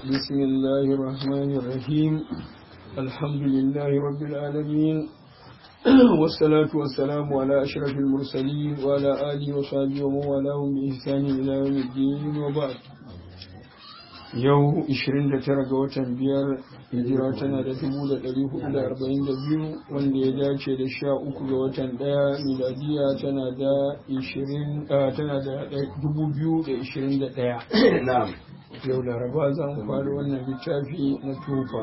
بسم الله الرحمن الرحيم الحمد لله رب العالمين والصلاة والسلام على أشرف المرسلين وعلى آله وصحبه ومن والاهم بإحسان إلى يوم الدين وبعد yau 29 ga watan biyar hijira tana da 1442 wanda ya dace da 13 ga watan daya miladiya tana da 20 tana da 2021 yau laraba za mu fara wannan littafi na tufa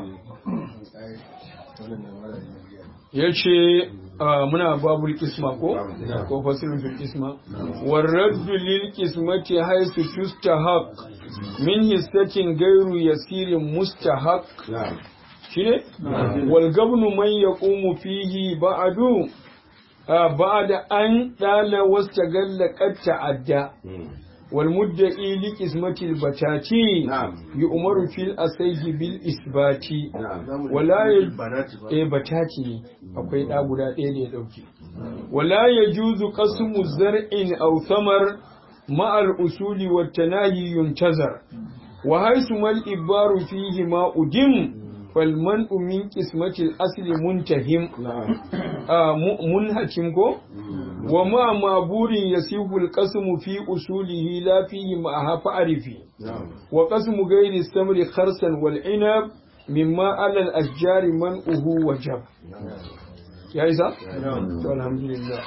ya ce muna babul kisma ko ko fasirin fil kisma warraddu lil kismati haisu tustahaq min hissatin gairu yasirin mustahaq shine wal gabnu man yaqumu fihi ba'du ba'da an dala wastagalla qad ta'adda wal mudda'i li qismati al batati yu'maru fil asayhi bil isbati wala eh batati akwai da guda ɗaya da ya dauke wala yajuzu qasmu zar'in aw thamar مع الأصول والتناهي ينتظر وحيث ما الإبار فيه ما أدم فالمنء من قسمة الأصل منتهم آه منهتم وما معبور يسيب القسم في أصوله لا فيه معها فأعرفي وقسم غير السمر خرسا والعنب مما على الأشجار منؤه وجب يا إذا الحمد لله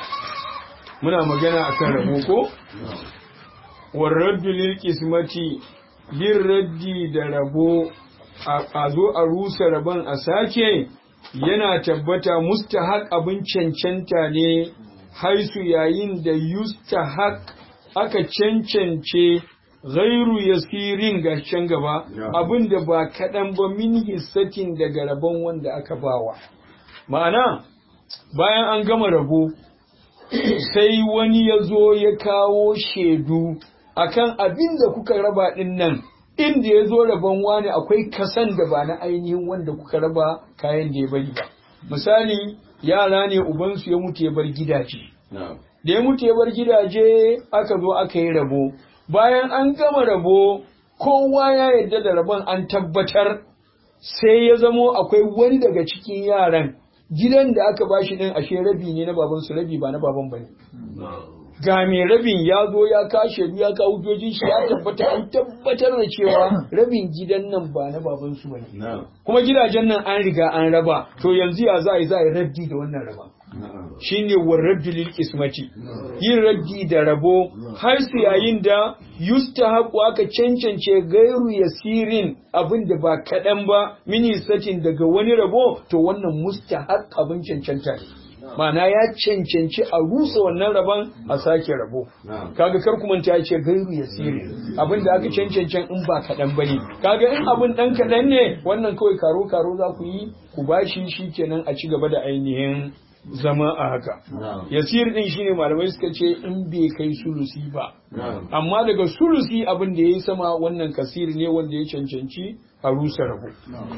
muna magana a kan rabo ko? warraddu lil kismati yin raddi da rabo a zo a rusa rabon a sake yana tabbata mustahaq abin cancanta ne haisu yayin da yustahaq aka cancance gairu yasirin ga can gaba abin da ba kaɗan ba min hissatin daga rabon wanda aka bawa ma'ana bayan an gama rabo sai wani ya zo ya kawo shaidu akan abin da kuka raba ɗin nan inda ya zo rabon wani akwai kasan da ba na ainihin wanda kuka raba kayan da ya bari ba misali yara ne ubansu ya mutu ya bar gidaje da ya mutu ya bar gidaje aka zo aka yi rabo bayan an gama rabo kowa ya yarda da rabon an tabbatar sai ya zamo akwai wani daga cikin yaran gidan da aka bashi din ashe rabi ne na baban su rabi ba na baban bane ga mai rabin ya zo ya kashe ya ka hujjojin shi ya tabbata an tabbatar da cewa rabin gidan nan ba na baban su bane kuma gidajen nan an riga an raba to yanzu ya za a yi za a yi raddi da wannan raba shine warraddu lil qismati yin raddi da rabo har su yayin da yustahaqu aka cancance gairu yasirin abin da ba kaɗan ba mini satin daga wani rabo to wannan mustahaq abin cancanta ne ma'ana ya cancanci a rusa wannan rabon a sake rabo kaga kar kuma ta ce gairu yasirin abin da aka cancancen in ba kaɗan bane kaga in abin ɗan kaɗan ne wannan kawai karo karo za ku yi ku bashi shi kenan a ci gaba da ainihin zama a haka. Yasir din shine malamai suka ce in bai kai sulusi ba. Amma daga sulusi abin da ya yi sama wannan kasir ne wanda ya cancanci a rusa rabu.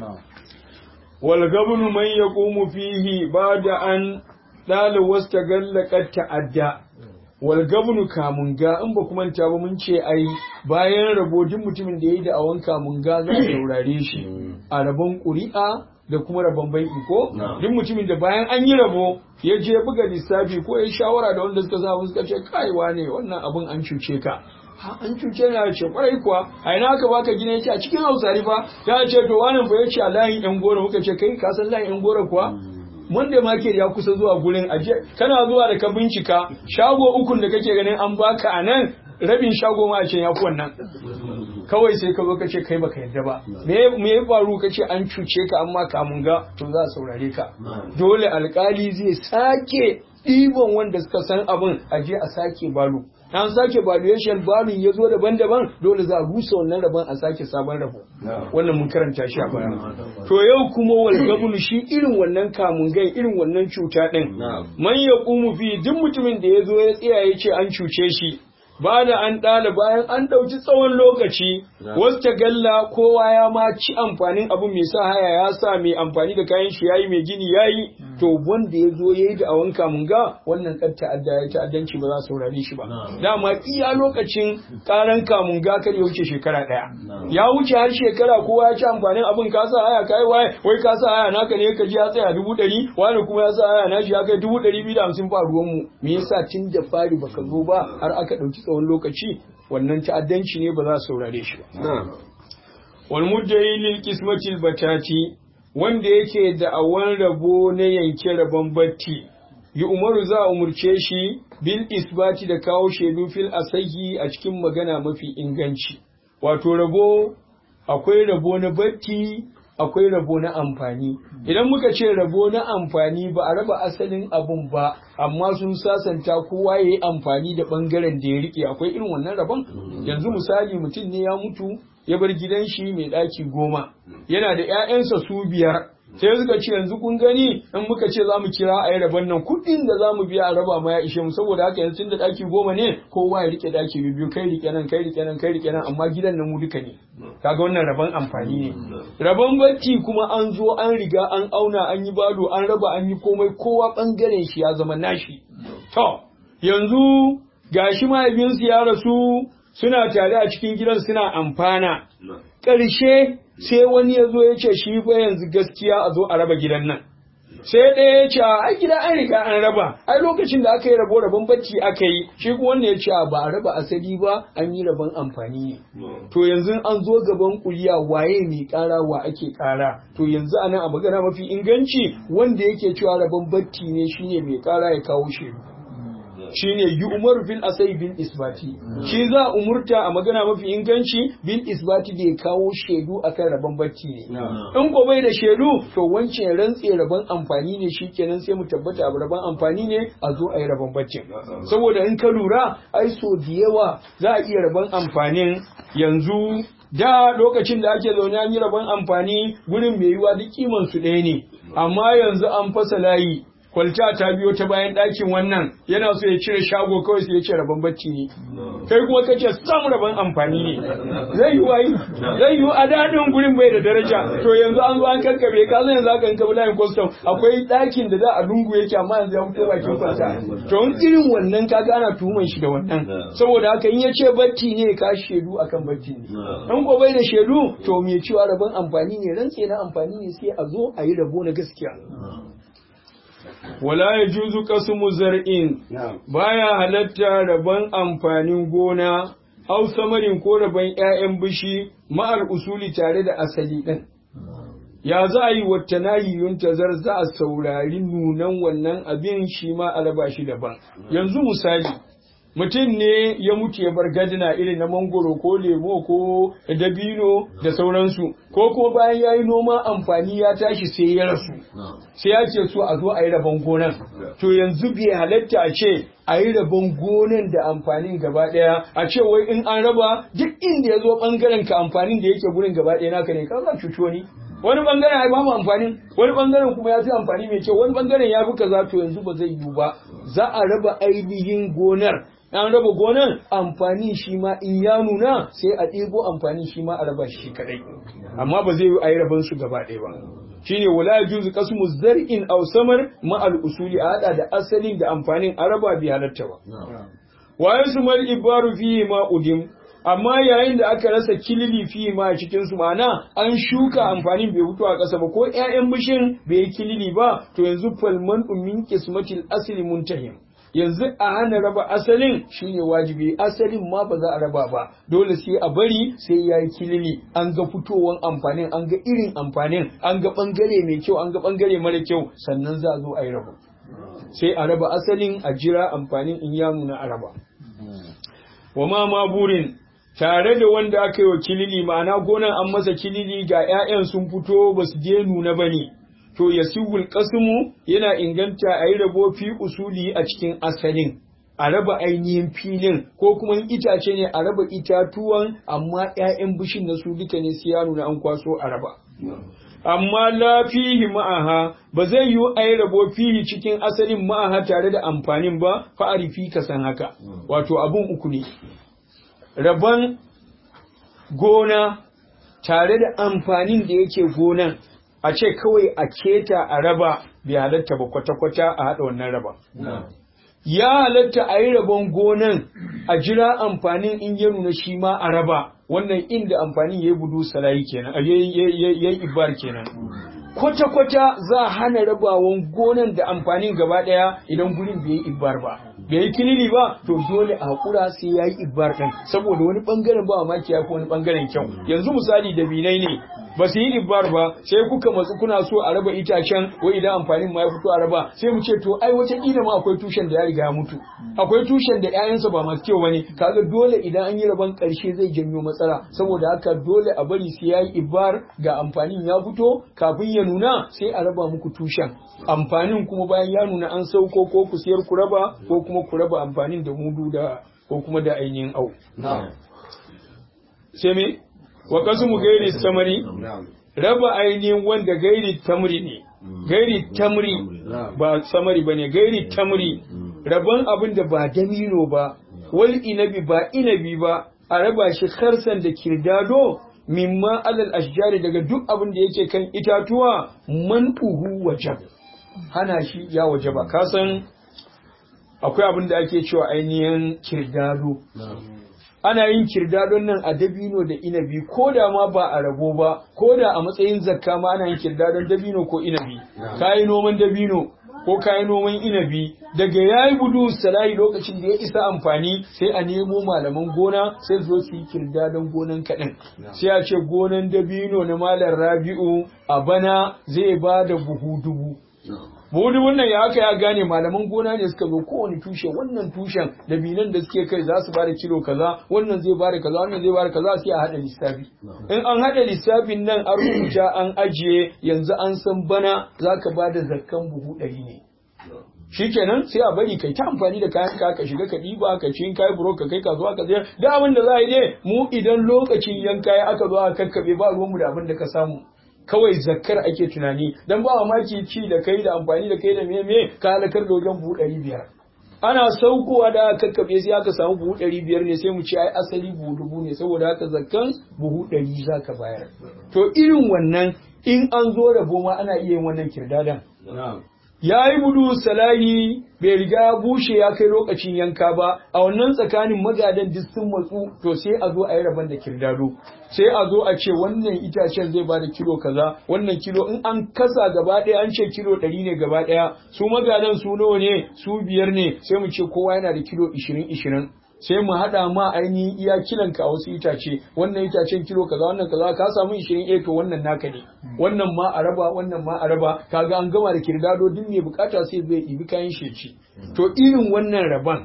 Wal gabnu man yaqumu fihi bada an dala wasta gallaqat ta'adda. Wal gabnu kamunga in ba kuma ta ba mun ce ai bayan rabo duk mutumin da yayi da awan kamunga za a saurare shi a rabon ƙuri'a da kuma rabon banki ko duk mutumin da bayan an yi rabo ya je buga lissafi ko ya shawara da wanda suka samu suka ce kaiwa ne wannan abin an cuce ka an cuce na ce kwarai kuwa a ina aka baka gina yace a cikin hausari fa ya ce to wannan fa yace a layin yan goro muka ce kai ka san layin yan goro kuwa wanda market ya kusa zuwa gurin aje kana zuwa da ka bincika shago ukun da kake ganin an baka a nan rabin shago ma a ce ya fi wannan kawai sai ka zo ka ce kai baka yadda ba me me ya faru ka ce an cuce ka amma kamun ga to za a saurare ka dole alkali zai sake ɗiban wanda suka san abin a je a sake balo an sake valuation balun ya zo daban-daban dole za a rusa wannan rabon a sake sabon rabo wannan mun karanta shi a baya to yau kuma wal gabulu shi irin wannan kamun gai irin wannan cuta din man yaqumu fi duk mutumin da ya zo ya tsaya ya ce an cuce shi ba da an ɗala bayan an ɗauki tsawon lokaci wasu ta galla kowa ya ma ci amfanin abu mai sa haya ya sa mai amfani da kayan shi yayi mai gini yayi to wanda ya zo ya yi da awon kamunga wannan kan ta'adda ya ta'addanci ba za su saurare shi ba dama iya lokacin karan kamunga kar ya wuce shekara ɗaya ya wuce har shekara kowa ya ci amfanin abin ka sa haya kai waye wai ka sa haya naka ne ka ji ya tsaya dubu ɗari wani kuma ya sa haya na shi ya kai dubu ɗari biyu da hamsin fa ruwan mu me yasa tun da fari baka zo ba har aka ɗauki tsawon lokaci wannan ta'addanci ne ba za su saurare shi ba wal muddayi lil qismatil batati wanda yake da awan rabo na yanke rabon batti yi umaru za a umurce shi bil isbati da kawo shaidu fil asahi a cikin magana mafi inganci wato rabo akwai rabo na batti akwai rabo na amfani idan muka ce rabo na amfani ba a raba asalin abun ba amma sun sasanta kowa ya yi amfani da bangaren da ya rike akwai irin wannan rabon yanzu misali mutum ne ya mutu ya bar gidan shi mai ɗaki goma yana da 'ya'yansa su biyar sai suka ce yanzu kun gani in muka ce za mu kira a yi rabon nan kuɗin da za mu biya a raba ma ya ishe mu saboda haka yanzu da ɗaki goma ne kowa ya rike ɗaki biyu kai rike nan kai rike nan kai rike nan amma gidan nan mu duka ne kaga wannan rabon amfani ne rabon bacci kuma an zo an riga an auna an yi bado an raba an yi komai kowa ɓangaren shi ya zama nashi to yanzu gashi mahaifinsu ya rasu suna tare a cikin gidan suna amfana. Ƙarshe sai wani ya zo ya ce shi fa yanzu gaskiya a zo a raba gidan nan. Sai ɗaya ya ce ai gida an riga an raba, ai lokacin da aka yi rabo rabon bacci aka yi, shi kuma wanda ya ce ba a raba asali ba an yi rabon amfani ne. To yanzu an zo gaban kuliya waye mai ƙara wa ake ƙara. To yanzu a nan a magana mafi inganci wanda yake cewa rabon bacci ne shine mai ƙara ya kawo shi. shine yi umar bil asai bil isbati shi za umurta a magana mafi inganci bil isbati da ya kawo shaidu akan rabon bacci ne in ko bai da shaidu to wancan rantse rabon amfani ne shikenan sai mu tabbata abu rabon amfani ne a zo a yi rabon baccin saboda in ka lura ai so da yawa za a iya rabon amfanin yanzu da lokacin da ake zaune an yi rabon amfani gurin mai yiwa duk kiman su ɗaya ne amma yanzu an fasa layi kwalta ta biyo ta bayan ɗakin wannan yana so ya cire shago kawai sai ya ce rabon bacci ne kai kuma kace samu rabon amfani ne zai yi wayi zai yi a daɗin gurin bai da daraja to yanzu an zo an karkabe ka zan yanzu aka kankaba layin custom akwai ɗakin da za a lungu yake amma yanzu ya fito bakin kwalta to in irin wannan ka gana tuhuman shi da wannan saboda haka in ya ce bacci ne ka shaidu akan bacci ne in ko bai da shaidu to me cewa rabon amfani ne rantse na amfani ne sai a zo a yi rabo na gaskiya wala ya juzu kasumu zar'in baya halatta rabon amfanin gona au samarin ko rabon ‘ya'yan bishi ma'al usuli tare da asali ɗin. Ya za a yi wata nahiyun tazar za a saurari nunan wannan abin shi ma a raba shi daban. Yanzu misali, mutum ne ya mutu ya bar gadina irin na mangoro ko lemo ko dabino da sauransu ko kuma bayan ya yi noma amfani ya tashi sai ya rasu sai ya ce so a zo a yi rabon gonan to yanzu bai halatta a ce a yi rabon gonan da amfanin gaba ɗaya a ce wai in an raba duk inda ya zo ɓangaren ka amfanin da yake gurin gaba ɗaya naka ne ka za cuci wani wani bangaren ya bamu amfanin wani bangaren kuma ya fi amfani mai kyau wani bangaren ya fi kaza to yanzu ba zai yiwu ba za a raba ainihin gonar an raba gonan amfani shi ma in ya nuna sai a ɗebo amfani shi ma a raba shi kadai amma ba zai yi a yi raban su gaba ɗaya ba shine wala yajuzu qasmu zar'in aw samar ma al usuli a hada da asalin da amfanin a raba bi halatta ba wa yasmal ibaru fi ma udim amma yayin da aka rasa kilili fi ma a cikin su ma'ana an shuka amfanin bai fito a ƙasa ba ko ƴaƴan bishin bai yi kilili ba to yanzu falman min qismatil asli muntahim yanzu a hana raba asalin shine wajibi asalin ma ba za a raba ba dole sai a bari sai ya yi kilili an ga fitowan amfanin an ga irin amfanin an ga bangare mai kyau an ga bangare mara kyau sannan za a zo a yi raba sai a raba asalin a jira amfanin in ya nuna a raba wa ma ma burin tare da wanda aka yi wa kilili ma'ana gonan an masa kilili ga 'ya'yan sun fito ba su je nuna ba ne to ya siwul kasumu yana inganta a yi rabo fi usuli a cikin asalin a raba ainihin filin ko kuma itace ne a raba itatuwan amma 'ya'yan bishin na su duka ne sai ya nuna an kwaso a raba amma la fihi ma'aha ba zai yi a yi rabo fihi cikin asalin ma'aha tare da amfanin ba fa'arifi ka san haka wato abun uku ne rabon gona tare da amfanin da yake gonan a ce kawai a keta a raba bai halatta ba kwata-kwata a haɗa wannan raba ya halatta a yi rabon gonan a jira amfanin in ya nuna shi ma a raba wannan inda amfanin ya yi budu salayi kenan ya yi ibar kenan kwata-kwata za a hana rabawan gonan da amfanin gaba ɗaya idan gurin bai yi ibar ba bai yi kilili ba to dole a haƙura sai ya yi ibar ɗin saboda wani ɓangaren ba maki ya fi wani ɓangaren kyau yanzu misali da binai ne ba su yi ibar ba sai kuka matsu kuna so a raba itacen wai idan amfanin ma ya fito a raba sai mu ce to ai wata kila ma akwai tushen da ya riga ya mutu akwai tushen da ƴaƴansa ba masu kyau bane kaga dole idan an yi raban ƙarshe zai janyo matsala saboda haka dole a bari sai ya yi ibar ga amfanin ya fito kafin ya nuna sai a raba muku tushen amfanin kuma bayan ya nuna an sauko ko ku siyar ku raba ko kuma ku raba amfanin da mudu da ko kuma da ainihin au sai me wa mu gairi samari raba ainihin wanda gairi tamri ne gairi tamri ba samari ba ne gairi tamri rabon abin da ba damino ba wal inabi ba inabi ba a raba shi karsan da kirdado mimma alal ashjari daga duk abin da yake kan itatuwa man uhu wajab hana shi ya wajaba kasan akwai abin da ake cewa ainihin kirdado ana yin kirdadon nan a dabino da inabi ko da ma ba a rabo ba ko da a matsayin zakka ma ana yin kirdadon dabino ko inabi kayi noman dabino ko kayi noman inabi daga yayi budu salayi lokacin da ya isa amfani sai a nemo malaman gona sai zo su yi kirdadon gonan kaɗan sai a ce gonan dabino na malam rabi'u a bana zai ba da buhu dubu Budu wannan ya haka ya gane malaman gona ne suka zo kowane tushe wannan tushen da binan da suke kai za su bada kilo kaza wannan zai bada kaza wannan zai bada kaza sai a hada lissafi in an hada lissafin nan an rubuta an ajiye yanzu an san bana zaka bada zakkan buhu ɗari ne shikenan sai a bari kai ta amfani da kayan ka ka shiga ka ɗiba ka ci kai buro ka kai kasuwa ka sayar da abin da za a yi ne mu idan lokacin yanka ya aka zo aka kakkabe ba ruwanmu da abin da ka samu kawai zakkar ake tunani dan ba mamaki ci da kai da amfani da kai da me me ka halakar da wajen buhu ɗari biyar ana saukowa da aka kakkaɓe sai aka samu buhu ɗari biyar ne sai mu ce ai asali buhu dubu ne saboda haka zakkan buhu ɗari za ka bayar to irin wannan in an zo rabo ma ana iya yin wannan kirdadan ya yi budu salahi bai riga ya bushe ya kai lokacin yanka ba a wannan tsakanin magadan duk sun matsu to sai a zo a yi rabon da kirdado sai a zo a ce wannan itacen zai bada kilo kaza wannan kilo in an kasa gaba ɗaya an ce kilo ɗari ne gaba ɗaya su magadan su nawa ne su biyar ne sai mu ce kowa yana da kilo ishirin ishirin sai mu haɗa ma ainihin iya kilanka a wasu itace wannan itacen kilo kaza wannan kaza ka samu 20 eh to wannan naka ne wannan ma a raba wannan ma a raba kaga an gama da kirdado duk mai bukata sai zai ibi kayan sheci to irin wannan raban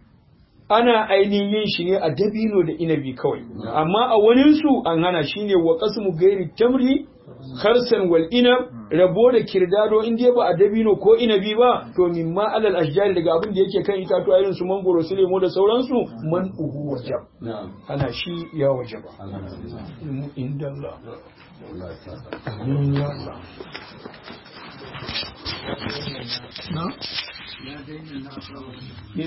ana ainihin yin shi ne a dabino da inabi kawai amma a wani su an hana shine wa qasmu gairi tamri kharsan wal inab rabo da kirdado in dai ba a dabino ko inabi ba to mimma alal ashjari daga abin da yake kan itatuwa irin su mangoro su lemo da sauransu man uhu wajab ana shi ya wajaba inda Allah ya Allah na